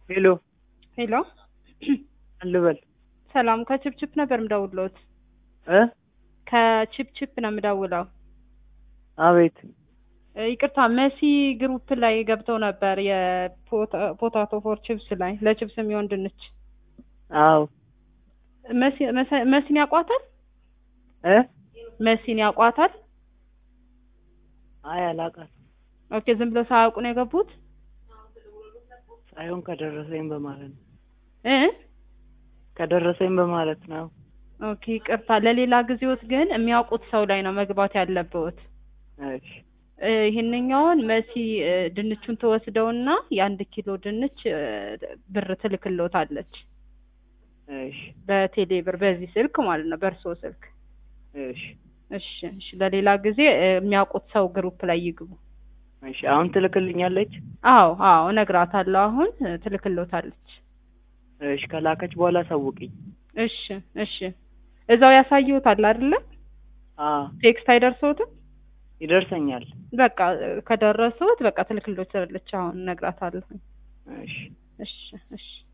ሄሎ ሄሎ አልበል ሰላም ከችፕችፕ ነበር ምደውሎት እ ከችፕችፕ ነው የምደውለው አቤት እ ይቅርታ መሲ ግሩፕ ላይ ገብተው ነበር የፖታቶ ፎር ችፕስ ላይ ለችፕስ የሚሆን ድንች አዎ መሲ መሰ- መሲን ያውቋታል እ መሲን ያውቋታል አይ አላውቃትም ኦኬ ዝም ብለው ሳያውቁ ነው የገቡት ሳይሆን ከደረሰኝ በማለት ነው እ ከደረሰኝ በማለት ነው ኦኬ ይቅርታ ለሌላ ጊዜዎት ግን የሚያውቁት ሰው ላይ ነው መግባት ያለብዎት እሺ እ ይህንኛውን መሲ እ ድንቹን ትወስደውና የአንድ ኪሎ ድንች እ ብር ትልክልዎታለች እሺ በቴሌ ብር በዚህ ስልክ ማለት ነው በእርስዎ ስልክ እሺ እሺ እሺ ለሌላ ጊዜ እ የሚያውቁት ሰው ግሩፕ ላይ ይግቡ እሺ አሁን ትልክልኛለች አዎ አዎ እነግራታለሁ አሁን እ ትልክልዎታለች እሺ ከላከች በኋላ አሳውቅኝ እሺ እሺ እዛው ያሳይዎታል አይደለ አዎ ቴክስት አይደርሰዎትም ይደርሰኛል በቃ እ ከደረሰዎት በቃ ትልክልዎታለች አሁን እነግራታለሁ እሺ እሺ እሺ